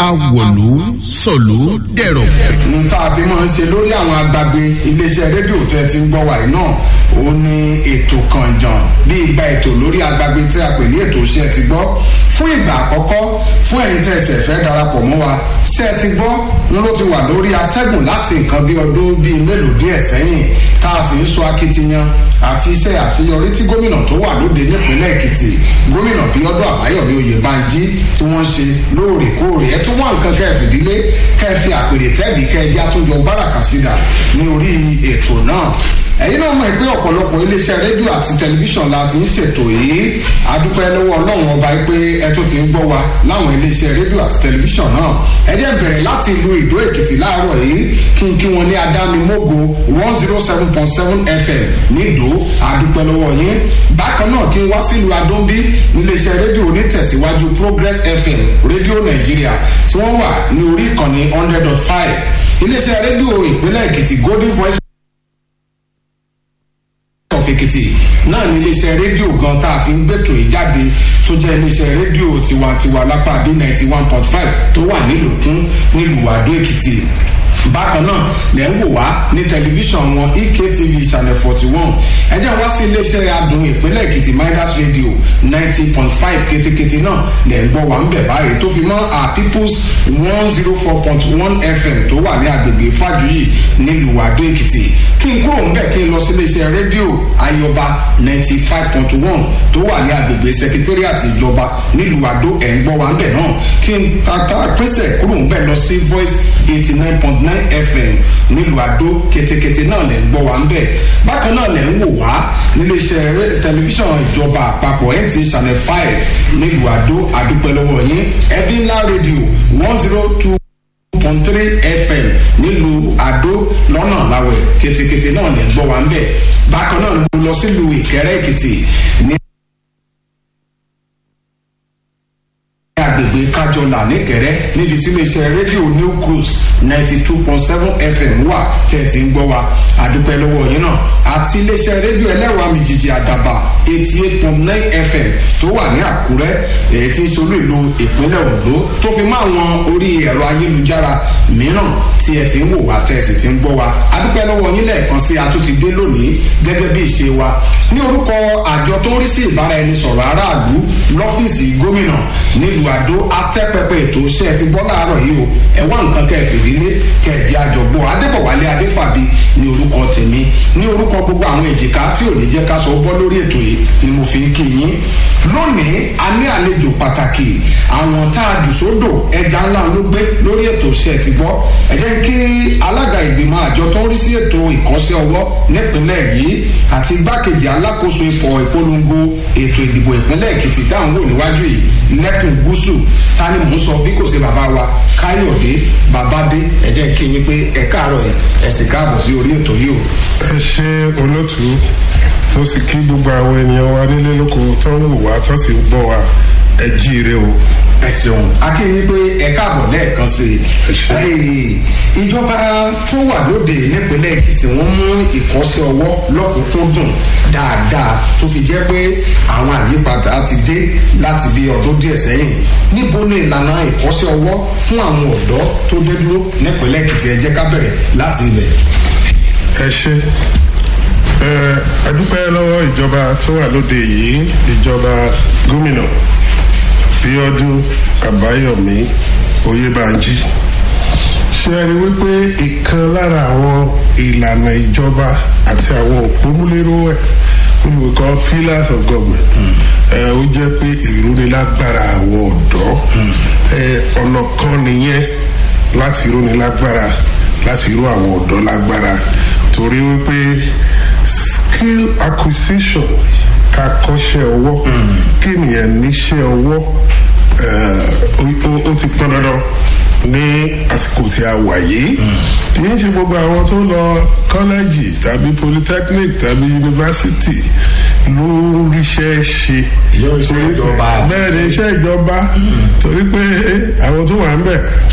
awòlú sọ̀lú dẹ̀rọ̀. n tá a fi máa ń ṣe lórí àwọn agbágbé iléeṣẹ́ rédíò tẹ́ ti ń gbọ́ wàyí náà ó ní ètò kànjàn bí ìgbà ètò lórí agbágbé tí a pè ní ètò iṣẹ́ ti gbọ́ fún ìgbà àkọ́kọ́ fún ẹ̀yin tẹ́ ẹsẹ̀ fẹ́ darapọ̀ mọ́ wa ṣé ẹ ti gbọ́ wọn ló ti wà lórí atẹ́gùn láti nǹkan bí ọdún bíi mélòó díẹ̀ sẹ́yìn tá a sì ń sọ akitiyan àti iṣẹ́ àṣeyọrí tí gómìnà tó wà lóde nípínlẹ̀ èkìtì gómìnà bíọ́dún àbáyọ̀mí oyèbánjí tí wọ́n ṣe lóòrèkóòrè ẹ tún wá nǹkan kẹfìdílé kẹfì àpèrè tẹ́ẹ̀dì kẹjá tó jọ báràkà sídà ní orí ètò náà ẹ̀yin náà mọ̀ pé ọ̀pọ̀lọpọ̀ iléeṣẹ́ rédíò àti tẹlifíṣàn la ti ń ṣètò yìí adúpẹ́ lọ́wọ́ ọlọ́run ọba pé ẹ tó ti ń gbọ́ wa láwọn iléeṣẹ́ rédíò àti tẹlifíṣàn náà ẹ jẹ́ bẹ̀rẹ̀ láti ìlú ìdó èkìtì láàárọ̀ yìí kí n kí wọn ní adámimógo one zero seven point seven fm nídò adúpẹ́ lọ́wọ́ yín bákan náà kí n wá sílùú adóńbí níléeṣẹ́ rédíò onítẹ̀síwájú progress fm rédíò nàìjíríà tí wọ́n wà ní orí ìkànnì hundred dot five iléeṣẹ́ rédíò ìpínlẹ̀ èkìtì golden voice of èkìtì náà ní iléeṣẹ́ rédíò gan tá a ti ń gbẹ́tò ìjáde tó jẹ́ iléeṣẹ́ rédíò tiwantiwa lápá b ninety one point five tó wà nílòkún nílùú àdó èkìtì bákan náà lẹ́ ń wò wá ní tẹlifíṣàn wọn ektv channel forty one ẹ jẹ́ wá sí iléeṣẹ́ adùn ìpínlẹ̀ èkìtì midas radio ninety point five ketekete náà lẹ́ ń gbọ́ wá ń bẹ̀ báyìí tó fi mọ́ our peoples one zero four point one fm tó wà ní agbègbè fàjuyì nílùú àdó èkìtì kí n kúrò ńbẹ kí n lọ sí iléeṣẹ́ rédíò ayọba ninety five point one tó wà ní agbègbè secretariat ìjọba nílùú àdó ẹ̀ ń gbọ́ wá ń bẹ̀ náà kí n tata pèsè kúrò ńbẹ lọ sí voice eighty nine point nine fm nílùú àdó ketekete náà lẹ̀ ń gbọ́ wá ń bẹ̀ bákan náà lẹ̀ ń wò wá níléeṣẹ́ tẹlifíṣàn ìjọba àpapọ̀ nt channel five nílùú àdó àdúpẹ́ lọ́wọ́ yín ẹbí ńlá rédíò one zero two point three fm nílùú àdó lọ́nà láwẹ̀ ketekete náà lè gbọ́ wa ń bẹ̀ bákan náà mo lọ sílùú ìkẹrẹ́ èkìtì ní. agbègbè kájọlà nìkẹrẹ níbi tí iléeṣẹ́ rédíò new cruise ninety two point seven fm wà tẹ̀ tí ń gbọ́ wa àdúpẹ́ lọ́wọ́ yín náà àti iléeṣẹ́ rédíò ẹlẹ́rọ àmìjìjì àdàbà eighty eight point nine fm tó wà ní àkúrẹ́ èyí tí ń solú ìlú ìpínlẹ̀ ondo tó fi mọ́ àwọn orí ẹ̀rọ ayélujára mìíràn tí ẹ ti ń wò wá tẹ̀ sì ti ń gbọ́ wa àdúpẹ́ lọ́wọ́ yín lẹ́ẹ̀kan sí atúntìdé lónìí gẹ́gẹ́ bí ìṣe wa ní orúkọ àjọ tó ń rí sí ìbáraẹnisọ̀rọ̀ aráàlú lọ́fíìsì gómìnà nílùú àdó atẹ́pẹpẹ ètò iṣẹ́ ti bọ́ láàárọ̀ yìí o ẹ wá nǹkan kẹfìdílé kẹjì àjọgbọ́ adébọ̀wálé adéfàbí ní orúkọ tèmi ní orúkọ gbogbo àwọn èjìká tí ò ní jẹ́ ká sọ bọ́ lórí ètò yìí ni mo fi ń kí yín lónìí a ní àlejò pàtàkì àwọn tá a jù sódò ẹja ńlá ló gbé lórí ètò iṣẹ́ ti bọ́ ẹ jẹ́ kí alága ìgbìmọ̀ àjọ tó ń rí sí ètò ìkọ́sẹ́ ọwọ́ nípínlẹ̀ yìí àti igbákejì alákòóso ìfọ̀ ìpolongo ètò ìdìbò ìpínlẹ̀ èkìtì táwọn wò níwájú yìí lẹ́kùn gúúsù ta ni mò ń sọ bí kò ṣe bàbá wa káyọ̀dé babádé ẹ jẹ́ kí yín pé ẹ káàárọ̀ ẹ ẹ sì káàbọ̀ sí orí ètò yìí o. ẹ ṣe olótú mo sì kí gbogbo àwọn ènìyàn wa nílé lóko tó ń wò wá tó sì ń gbọ́ wa ẹ jíire o. ẹ ṣeun akéwì pé ẹ káàbọ̀ lẹ́ẹ̀kan sí i. ìjọba tó wà lóde nípínlẹ̀ èkìtì wọ́n mú ìkọ́sẹ́ ọwọ́ lọ́kùnkúndùn dáadáa tó fi jẹ́ pé àwọn àyípadà ti dé láti bí ọdún díẹ̀ sẹ́yìn níbo ni ìlànà ìkọ́sẹ́ ọwọ́ fún àwọn ọ̀dọ́ tó dé dúró nípínlẹ̀ èkìtì ẹ jẹ́ ká bẹ̀rẹ̀ láti ibẹ̀. ẹ ṣe ẹ dúpẹ́ lọ́wọ́ ìjọba tó wà lóde yìí ìjọba gómìnà bíọ́dún àbáyọ̀mí oyèbánjí ṣe ẹ rí wípé ìkan lára àwọn ìlànà ìjọba àti àwọn òpómúlérò ẹ̀ olùkọ́ pillars of government ẹ ó jẹ́ pé ìrónilágbára àwọn ọ̀dọ́ ẹ ọ̀nà kan nìyẹn láti ìrónilágbára láti irú àwọn ọ̀dọ́ lágbára torí wípé skill acquisition ká kọ́ṣẹ́ ọwọ́ kí nìyẹn níṣẹ́ ọwọ́ ó ti pọn dandan ní àsìkò tí a wà yìí kì í ṣe gbogbo àwọn tó lọ kọ́lẹ́jì tàbí polytechnic tàbí yunifásitì ló ríṣẹ́ ṣe. iṣẹ́ ìjọba. bẹ́ẹ̀ ni iṣẹ́ ìjọba torí pé àwọn tó wà ń bẹ̀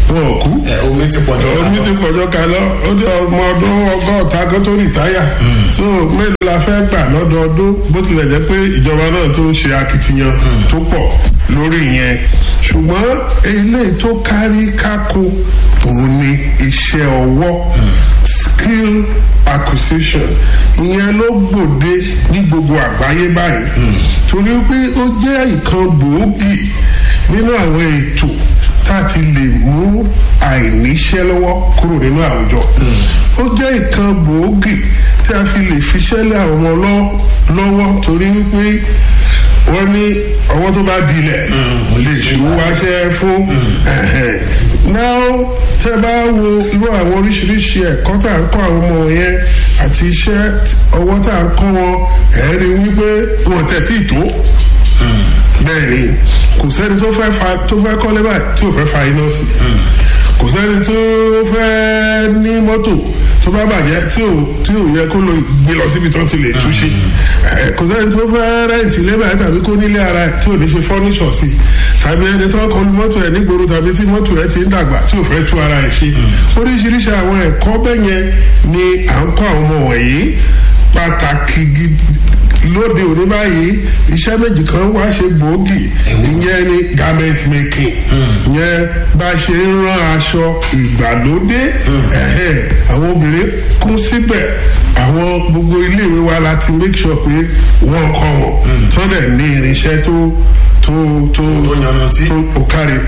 wọn ò kú ẹ omi ti pọ̀ jù omi ti pọ̀jọ́ kalọ́ ó dé ọmọ ọdún ọgọ́ta kó tó rìtáyà so mélòó la fẹ́ gbà lọ́dọọdún bó tilẹ̀ jẹ́ pé ìjọba náà tó ń ṣe akitiyan tó pọ̀ lórí yẹn ṣùgbọ́n eléyìí tó kárí kákó òun ni iṣẹ́ ọwọ́ skill acquisition ìyẹn ló gbòde ní gbogbo àgbáyé báyìí torí pé ó jẹ́ ìkan gbòógì nínú àwọn ètò tá a ti lè mú àìníṣẹ́ lọ́wọ́ kúrò nínú àwùjọ. ó jẹ́ ìkan gbòógì tí a fi lè fiṣẹ́ lé àwọn ọmọ lọ́wọ́ torí wípé wọ́n ní ọwọ́ tó bá dilẹ̀ lè ṣùgbọ́n wáṣẹ́ fún náà tẹ́ bá wo irú àwọn oríṣiríṣi ẹ̀kọ́ tá à ń kọ́ àwọn ọmọ yẹn àti iṣẹ́ ọwọ́ tá à ń kọ́ wọn ẹ̀rí wípé wọn tẹ̀ tí ì tó bẹ́ẹ̀ ni kò sẹ́ni tó fẹ́ fa tó fẹ́ kọ́lé báyìí tí ò fẹ́ fa iná sí kò sẹ́ni tó fẹ́ ní mọ́tò tó bá bàjẹ́ tí ò tí ò yẹ kó lọ gbé lọ síbi tó ti lè túnṣe kò sẹ́ni tó fẹ́ rẹ́ǹtì lébàá tàbí kó nílé ara ẹ̀ tí ò ní ṣe fọ́níṣọ̀ sí tàbí ẹni tó kọlu mọ́tò ẹ̀ nígboro tàbí tí mọ́tò ẹ̀ ti ń dàgbà tí ò fẹ́ tú ara ẹ̀ ṣe oríṣiríṣi àwọn ẹ̀kọ́ bẹ́yẹn ni à ń kọ́ àwọn ọmọ wọ̀nyí pàtàkì gidi lóde òní báyìí iṣẹ́ méjì kan wá ṣe gbòógì ìyẹn ni garment making ìyẹn bá ṣe ń rán aṣọ ìgbàlódé àwọn obìnrin kún síbẹ̀ àwọn gbogbo iléèwé wa láti make sure pé wọ́n kọ́ wọn tó dẹ̀ ní irinṣẹ́ tó tó tó tó òkàrí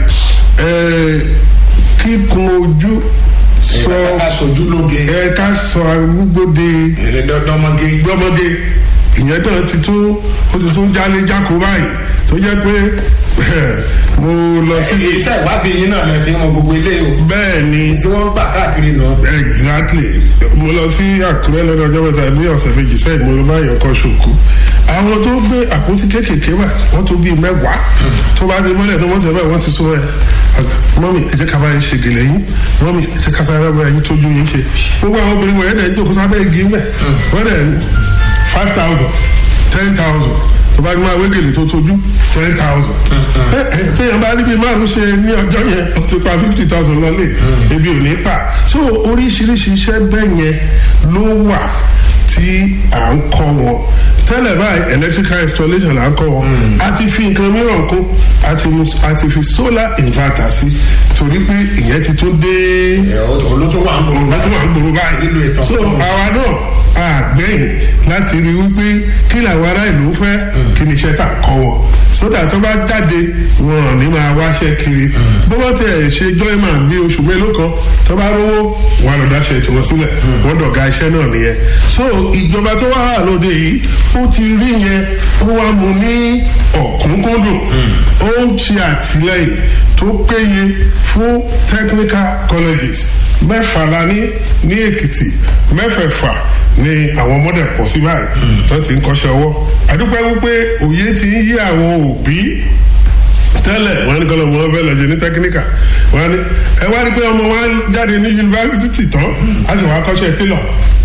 kíkun ojú sọ aṣojú lóge ẹ ká sọ arúgbóde dọmọge gbọmọge ìyẹn náà ti tún ó ti tún jálé jákó báyìí tó jẹ́ pé mo lọ sí. iṣẹ́ ìwádìí yín náà lè fi hàn gbogbo ilé o. bẹ́ẹ̀ ni tí wọ́n ń gbà káàkiri nù. exactly mo lọ sí àkúrẹ́ lọ́dọ̀ ọjọ́ mẹ́ta ní ọ̀sẹ̀ méjì sẹ́yìn mo lọ bá yàn kọ́ ṣòkò àwọn tó gbé àpótí kéékèèké wà wọ́n tó bíi mẹ́wàá tó bá ti mọ́lẹ̀ tó wọ́n tẹ̀ báyìí wọ́n ti sún ẹ̀ mọ́mí ẹ jẹ́ ká bá yín ṣe gèlè yín mọ́mí ẹ jẹ́ ká sáré bá yín tójú yín ṣe gbogbo àwọn obìnrin wọ̀nyẹn dẹ̀ ń jókòó sábẹ́ igi mẹ́ wọ́n dẹ̀ five thousand ten thousand tó bá ní máa wégele tó tójú ten thousand. téèyàn bá níbi márùn ṣe ní ọjọ́ yẹn ó ti pa fifty thousand lọ́lé ebi ò ní pa so oríṣiríṣi iṣẹ́ bẹ́ẹ̀ yẹn ló wà tí à ń kọ́ wọn tẹ́lẹ̀ báyìí electrical installation là ń kọ́ wọn a ti fi nǹkan mìíràn kún a ti fi solar inverter sí torí pé ìyẹn ti tún dé olótú wà ń gbòòrò olótú wà ń gbòòrò báyìí nílò ìtàn so àwa náà àgbẹ̀yìn láti rí wípé kí làwọn ará ìlú fẹ́ kí ni iṣẹ́ tà kọ́ wọn sódà tó bá jáde wọn ò ní máa wáṣẹ́ kiri bó bá tiẹ̀ ṣe jọ́ìmà bí oṣù mélòó kan tó bá rówó wọn lọ dáṣẹ tiwọn sílẹ̀ wọn dọ̀gá iṣẹ́ náà nìyẹn so ìjọba tó wà lóde yìí ó ti rí yẹn ó wá mu ní ọ̀kúnkúndùn ó ń ṣe àtìlẹyìn tó péye fún technical colleges mẹ́fà la ní ní èkìtì mẹ́fẹ̀ẹ̀fà ni àwọn ọmọdé pọ̀ sí báyìí tó ti ń kọ́ṣẹ́ ọwọ́ àdúpẹ́ wípé òye ti ń yí àwọn òbí tẹ́lẹ̀ wọ́n ní kọ́lọ́ wọn fẹ́ lọ́jọ́ ní tẹkiníkà wọ́n ní ẹ wá rí pé ọmọ wa jáde ní yunifásitì tán a sì wá kọ́ṣẹ́ télọ̀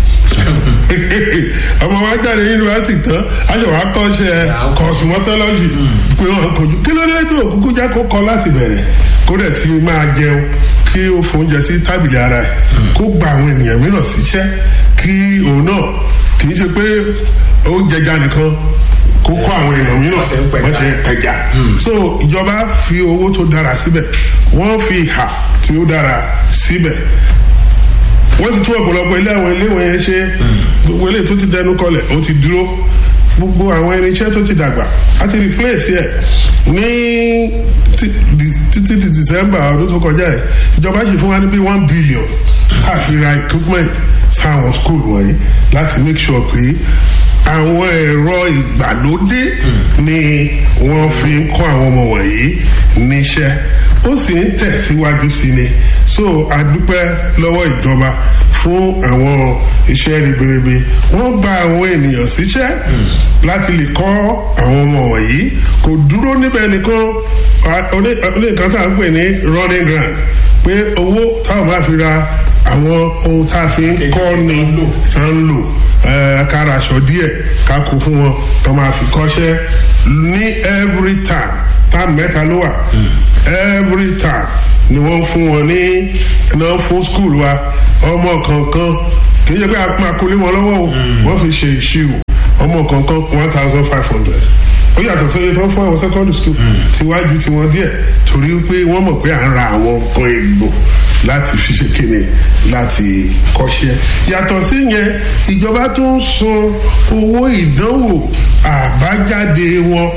ọmọ wa jáde ní yunifásitì tán a sì wá kọ́ṣẹ́ kọ́sùmọ́tọ́lọ́jì pé wọ́n kojú kí ló dé tó kúkú jẹ́ kó kọ́ láti bẹ̀rẹ̀ kó dẹ̀ ti máa jẹun kí ó fóúnjẹ sí tábìlì ara ẹ̀ kó gba àwọn ènìyàn mìíràn síṣẹ́ kí òun náà kì í ṣe pé ó jẹja nìkan kó kó àwọn èèyàn mìíràn Wọ́n ṣe ń pẹja. wọ́n ṣe ń pẹja so ìjọba fi owó tó dára síbẹ̀ wọ́n fi ìhà tí ó dára síbẹ̀ wọ́n ti tún ọ̀pọ̀lọpọ̀ ilé àwọn ilé wọ̀nyẹn ṣe gbogbo ilé tó ti dẹnu kọlẹ̀ ó ti dúró gbogbo àwọn irinṣẹ́ tó ti dàgbà á ti replace ẹ̀ ní ti- di- títí di december ọdún tó kọjá ẹ̀ ìjọba ṣì fún wa ní bí one billion káàfin ra equipment sáwọn school wọ̀nyí láti make sure pé àwọn ẹ̀rọ ìgbàlódé ni wọ́n fi ń kọ́ àwọn ọmọ wọ̀nyí níṣẹ́ ó sì ń tẹ̀síwájú sí ni so a dúpẹ́ lọ́wọ́ ìjọba fún àwọn iṣẹ́ ribiribi wọ́n gba àwọn ènìyàn síṣẹ́ láti lè kọ́ àwọn ọmọ wọ̀nyí kò dúró níbẹ̀ nìkan oní nǹkan tá à ń pè ní running grant pé owó táwọn máa fi ra àwọn ohun tá a fi ń kọ́ ni tá ń lò ká ra aṣọ díẹ̀ ká kó fún wọn tó máa fi kọ́ṣẹ́ ní every time time mẹ́ta ló wà every time ni wọ́n fún wọn ní iná fún school wa ọmọ kankan kì í ṣe pé a máa kó lé wọn lọ́wọ́ o wọ́n fi ṣe ìṣirò ọmọ kankan one thousand five hundred ó yàtọ̀ sọ́yẹ tó ń fún àwọn secondary school tiwájú tiwọn díẹ̀ torí pé wọ́n mọ̀ pé à ń ra àwọn nǹkan èlò láti fi ṣe kíni láti kọ́ṣẹ́ yàtọ̀ sí yẹn ìjọba tó ń san owó ìdánwò àbájáde wọn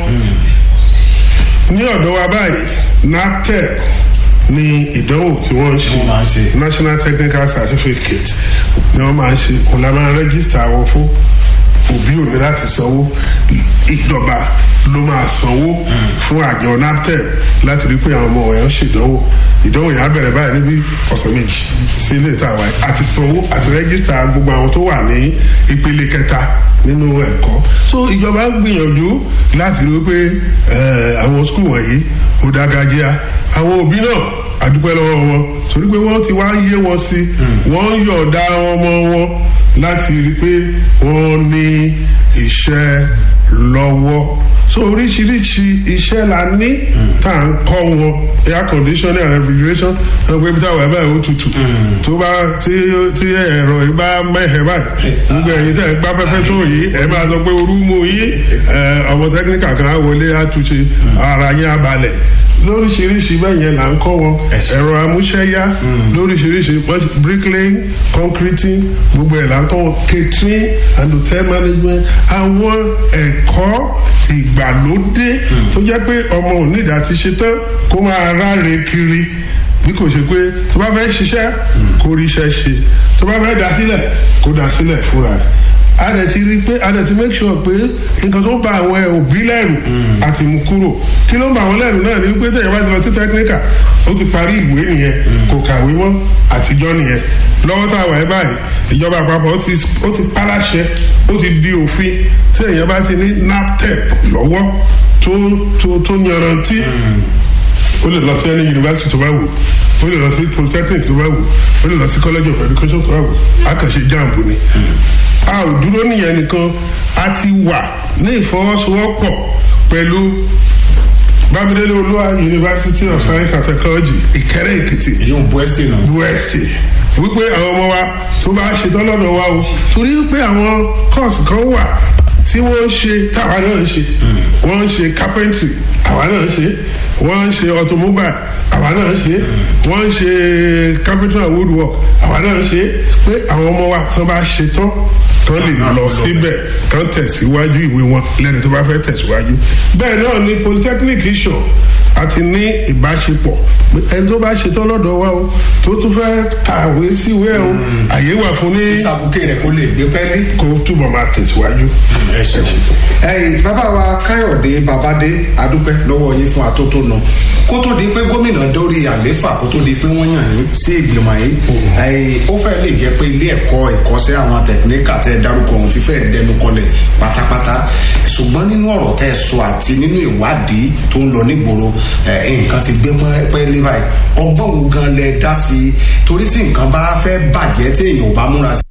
ní ọ̀dọ̀ wa báyìí naptep ní ìdánwò tí wọ́n ń ṣe national technical certificate ni wọ́n máa ń ṣe òun la máa rẹ́gísítà wọn fún òbí ò ní láti sanwó ìjọba ló máa sanwó fún àjọ naptep láti rí pé àwọn ọmọ wọn ṣèdánwò ìdánwò yẹn á bẹ̀rẹ̀ báyìí níbi ọ̀sẹ̀ méjì sí ilé ìtàwá àti sanwó àti rẹ́gísítà gbogbo àwọn tó wà ní ìpele kẹta nínú ẹ̀kọ́ so ìjọba ń gbìyànjú láti rí pé àwọn skul wọ̀nyí ó dágájíá àwọn òbí náà àdúpẹ́ lọ́wọ́ wọn torí pé wọ́n ti wá yé wọn sí wọ́n yọ̀ọ̀dá ọmọ wọn láti rí pé wọ́n ní iṣẹ́ lọ́wọ́ so oríṣiríṣi iṣẹ́ la ní tá à ń kọ́ wọn air conditioning and refrigeration ẹ̀ pé bí táwọn ẹ̀ báyìí ó tutù tó bá tí tí ẹ̀rọ yìí bá mẹ́hẹ̀ báyìí gbogbo ẹ̀yin tẹ̀ gbá pẹ́pẹ́ tó yìí ẹ̀ máa sọ pé orú mú yìí ọmọ tẹ́kíníkà kan á wọlé á túnṣe ara yín á balẹ̀ lóríṣiríṣi bẹ́ẹ̀ yẹn là ń kọ́ wọn ẹ̀rọ amúṣẹ́yá lóríṣiríṣi bricklaying concreting gbogbo ẹ̀ là ń kọ́ wọn catering and hotel management àwọn ẹ̀kọ́ ìgbàlódé tó jẹ́ pé ọmọ onídà ti ṣe tán kó máa ráre kiri bí kò ṣe pé tó bá fẹ́ ṣiṣẹ́ kó ríṣẹ́ ṣe tó bá fẹ́ dá sílẹ̀ kó dá sílẹ̀ fúnra ẹ̀ a dẹ̀ ti rí i pé a dẹ̀ ti make sure pé nǹkan tó ń ba àwọn òbí lẹ́rù àti mú kúrò kí ló ń ba àwọn lẹ́rù náà ni wípé tẹ̀yẹ̀ bá ti lọ sí technical ó ti parí ìwé nìyẹn kò kàwé mọ́ àtijọ́ nìyẹn lọ́wọ́ tá a wà ẹ́ báyìí ìjọba àpapọ̀ ó ti paláṣẹ ó ti di òfin tí èèyàn bá ti ní naptep lọ́wọ́ tó tó tó yanrantí ó lè lọ sí ẹni yunifásitì tó bá wù ó lè lọ sí polytechnic tó bá wù ó lè lọ sí college of education tó bá wù á kàn ṣe jamb ni a ò dúró nìyẹn nìkan a ti wà ní ìfọwọ́sowọ́pọ̀ pẹ̀lú bámidélé olúwa university of science and technology ìkẹrẹ èkìtì èyí ń bu ẹsẹ náà. bu ẹsẹ wípé àwọn ọmọ wa tó bá ṣetán lọ́dọ̀ wa o torí pé àwọn kọ́ọ̀sì kan wà tí wọ́n ń ṣe táwa náà ń ṣe wọ́n ń ṣe carpentry àwa náà ń ṣe wọ́n ń ṣe automobile àwa náà ń ṣe wọ́n ń ṣe carpentry and woodwork àwa náà ń ṣe pé àwọn ọmọ wa tán bá ṣetán tán lè lọ síbẹ̀ kán tẹ̀síwájú ìwé wọn lẹ́ni tó bá fẹ́ tẹ̀síwájú bẹ́ẹ̀ náà ni polytechnic iṣan àti ní ìbáṣepọ̀ ẹni tó bá ṣetán lọ́dọ̀ wa o tó tún fẹ́ kàwé síwé o àyè wà fún ní. ìsàbùkẹ́ rẹ̀ kó lè gbé pẹ́ẹ́lí. kó túbọ̀ máa tẹ̀síwájú. ẹ ṣe ẹyìn bàbá wa káyọ̀dé babádé adúpẹ́ lọ́wọ́ yín fún atótónu kó tó di pé gómìnà dórí àléfà kó tó di pé wọ́n yàn yín sí ìgbìmọ̀ yìí ẹyìn ó fẹ́ lè jẹ́ pé ilé ẹ̀kọ́ ìkọ́sẹ́ àwọn tẹkiníkà tẹ́ dárúkọ ohun ti fẹ́ dẹnu kọlẹ̀ pátápátá ṣùgbọ́n nínú ọ̀rọ̀ tẹ́ sọ àti nínú ìwádìí tó ń lọ nígboro nǹkan ti gbé pẹ́ẹ́lí báyìí ọgbọ́n wo gan lẹ dá sí i torí tí nǹkan bá fẹ́ bàjẹ́ tí èèyàn ò bá múra sí